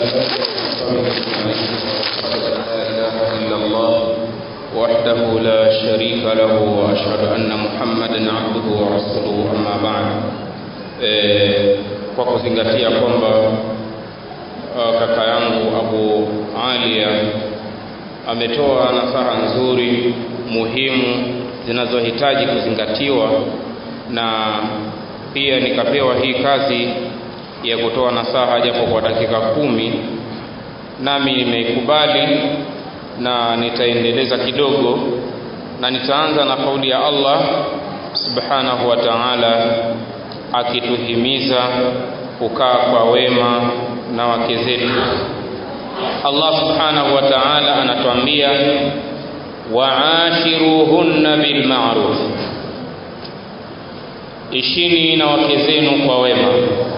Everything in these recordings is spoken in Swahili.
وأشهد أن لا إله إلا الله وحده لا شريك له وأشهد أن محمدا عبده ورسوله أما بعد kwa kuzingatia kwamba kaka yangu Abu Alia ametoa nasaha nzuri muhimu zinazohitaji kuzingatiwa na pia nikapewa hii kazi ya kutoa nasaha japo kwa dakika kumi nami nimeikubali na nitaendeleza kidogo na nitaanza na kauli ya Allah subhanahu wa ta'ala akituhimiza kukaa kwa wema na wake zetu Allah subhanahu wa ta'ala anatuambia waashiruhunna bilma'ruf ishini na wake zenu kwa wema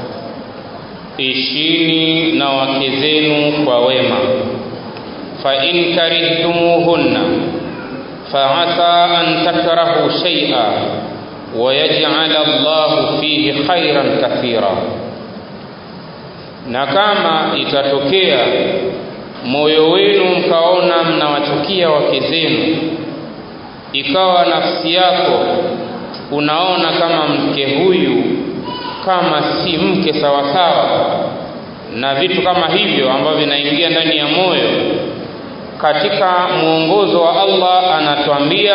ishini na wake zenu kwa wema fa in karihtumuhunna fa'asa an takrahu shay'a wa yaj'al Allahu fihi khairan kathira na kama itatokea moyo wenu mkaona mnawachukia wake zenu ikawa nafsi yako unaona kama mke huyu kama si mke sawasawa na vitu kama hivyo ambavyo vinaingia ndani ya moyo katika mwongozo wa Allah anatuambia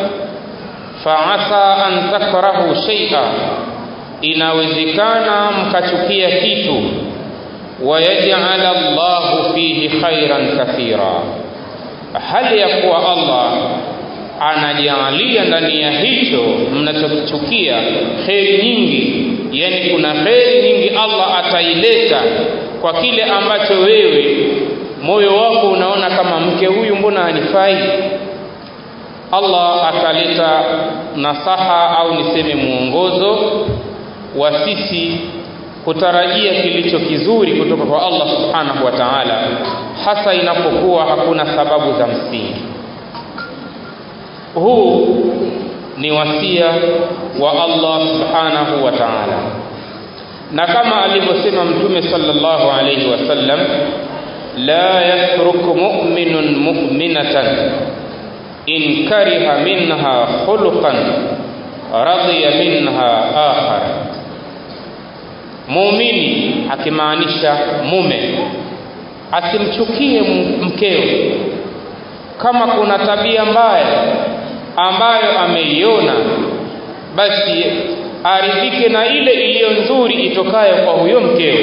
faasa an takrahu shay'a inawezekana mkachukia kitu wayaj'al Allahu fihi khairan kathira hali ya kuwa Allah anajalia ndani ya hicho mnachokichukia kheri nyingi yani kuna kheri nyingi Allah ataileta kwa kile ambacho wewe moyo wako unaona kama mke huyu mbona hanifai Allah ataleta nasaha au niseme mwongozo wa sisi kutarajia kilicho kizuri kutoka kwa Allah subhanahu wa ta'ala hasa inapokuwa hakuna sababu za msingi huu ni wasia wa Allah subhanahu wa ta'ala na kama alivyosema mtume sallallahu alayhi wasallam la yatruku mu'minun mu'minatan in kariha minha khuluqan radiya minha akhar muumini akimaanisha mume asimchukie mkeo kama kuna tabia mbaya ambayo ameiona basi aridhike na ile iliyo nzuri itokayo kwa huyo mkeo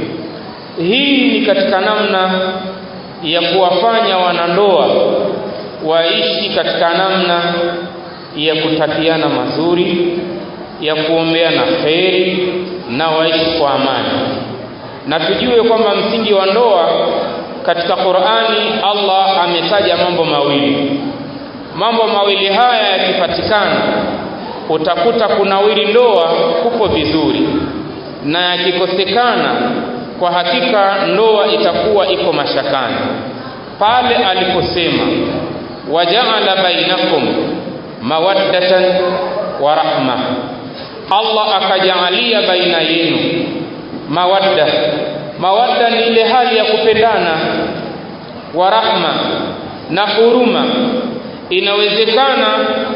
hii ni katika namna ya kuwafanya wanandoa waishi katika namna ya kutakiana mazuri ya kuombeana kheri na waishi kwa amani na tujue kwamba msingi wa ndoa katika Qur'ani Allah ametaja mambo mawili mambo mawili haya yakipatikana utakuta kunawiri ndoa kupo vizuri na yakikosekana kwa hakika ndoa itakuwa iko mashakani pale aliposema wajaala bainakum mawaddatan wa rahma Allah akajaalia baina yenu mawadda mawadda ni ile hali ya kupendana wa rahma na huruma inawezekana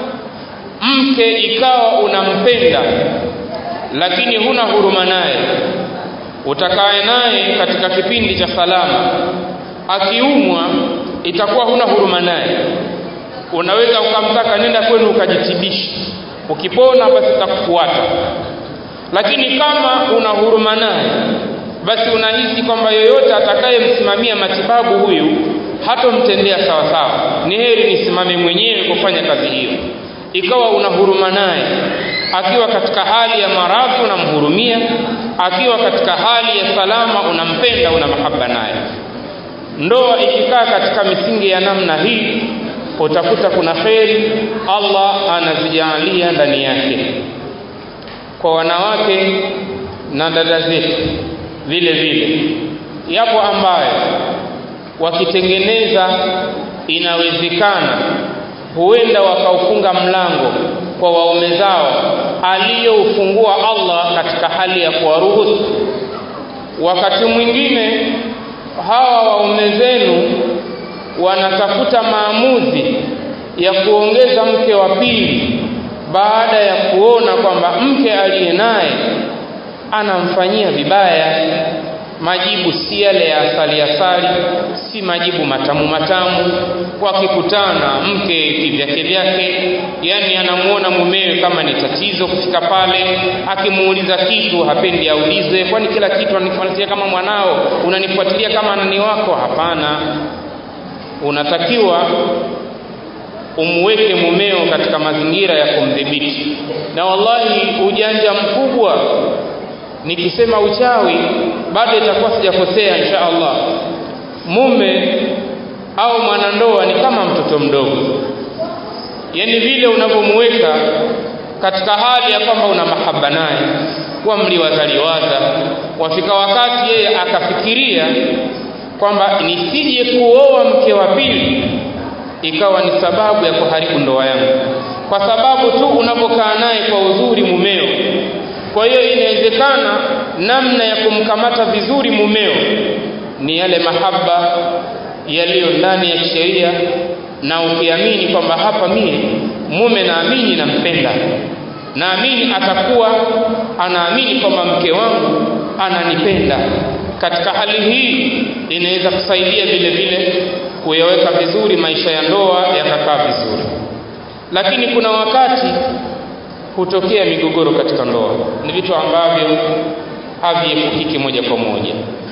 mke ikawa unampenda lakini huna huruma naye utakaye naye katika kipindi cha salama akiumwa itakuwa huna huruma naye unaweza ukamtaka nenda kwenu ukajitibisha ukipona basi utakufuata lakini kama una huruma naye basi unahisi kwamba yoyote atakayemsimamia matibabu huyu hatomtendea sawa sawa ni heri nisimame mwenyewe kufanya kazi hiyo ikawa una huruma naye akiwa katika hali ya maradhi unamhurumia akiwa katika hali ya salama unampenda una mahaba naye ndoa ikikaa katika misingi ya namna hii utakuta kuna kheri Allah anazijalia ndani yake kwa wanawake na dada zetu vile vile yapo ambayo wakitengeneza inawezekana huenda wakaufunga mlango kwa waume zao aliyoufungua Allah katika hali ya kuwaruhusu wakati mwingine hawa waume zenu wanatafuta maamuzi ya kuongeza mke wa pili baada ya kuona kwamba mke aliye naye anamfanyia vibaya majibu si yale ya asali asali si majibu matamu matamu wakikutana mke kivyake vyake yani anamuona mumewe kama ni tatizo kufika pale akimuuliza kitu hapendi aulizwe kwani kila kitu ananifuatilia kama mwanao unanifuatilia kama nani wako hapana unatakiwa umweke mumeo katika mazingira ya kumdhibiti na wallahi ujanja mkubwa nikisema uchawi bado itakuwa sijakosea insha Allah mume au mwanandoa ni kama mtoto mdogo yani vile unavyomweka katika hali ya kwamba una mahaba naye kuwa mliwazaliwaza wafika wakati yeye akafikiria kwamba nisije kuoa mke wa pili ikawa ni sababu ya kuharibu ndoa yangu kwa sababu tu unapokaa naye kwa uzuri mumeo kwa hiyo inawezekana namna ya kumkamata vizuri mumeo ni yale mahaba yaliyo ndani ya kisheria na ukiamini kwamba hapa mie mume naamini nampenda naamini atakuwa anaamini kwamba mke wangu ananipenda katika hali hii inaweza kusaidia vile vile kuyaweka vizuri maisha ya ndoa yakakaa vizuri lakini kuna wakati hutokea migogoro katika ndoa ni vitu ambavyo haviepukiki moja kwa moja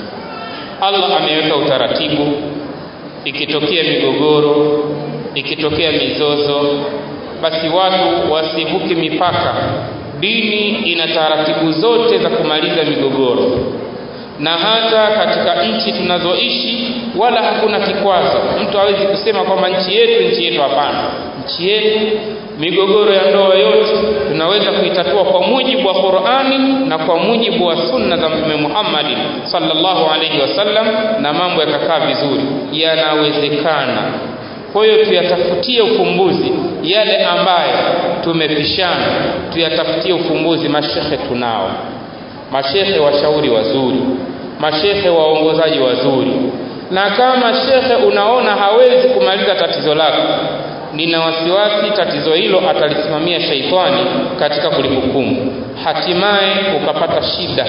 Allah ameweka utaratibu ikitokea migogoro ikitokea mizozo basi watu wasivuke mipaka dini ina taratibu zote za kumaliza migogoro na hata katika nchi tunazoishi wala hakuna kikwazo mtu hawezi kusema kwamba nchi yetu nchi yetu hapana nchi yetu migogoro ya ndoa yote tunaweza kuitatua kwa mujibu wa Qur'ani na kwa mujibu wa sunna za Mtume Muhammad sallallahu alaihi wasallam na mambo yakakaa vizuri yanawezekana kwa hiyo tuyatafutie ufumbuzi yale ambayo tumepishana tuyatafutie ufumbuzi mashehe tunao mashehe washauri wazuri mashehe waongozaji wazuri na kama shekhe unaona hawezi kumaliza tatizo lako nina wasiwasi tatizo hilo atalisimamia shaitani katika kulihukumu hatimaye ukapata shida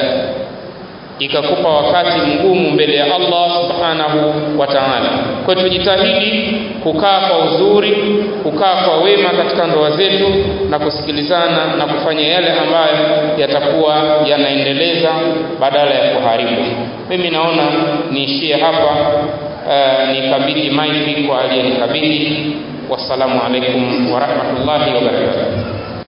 ikakupa wakati mgumu mbele ya Allah subhanahu wa ta'ala. Kwa hiyo tujitahidi kukaa kwa uzuri, kukaa kwa wema katika ndoa zetu na kusikilizana na kufanya yale ambayo yatakuwa yanaendeleza badala ya kuharibu. Mimi naona niishie hapa, uh, nikabidhi maiki kwa aliyenikabidhi. Wassalamu alaikum wa rahmatullahi wa barakatuh.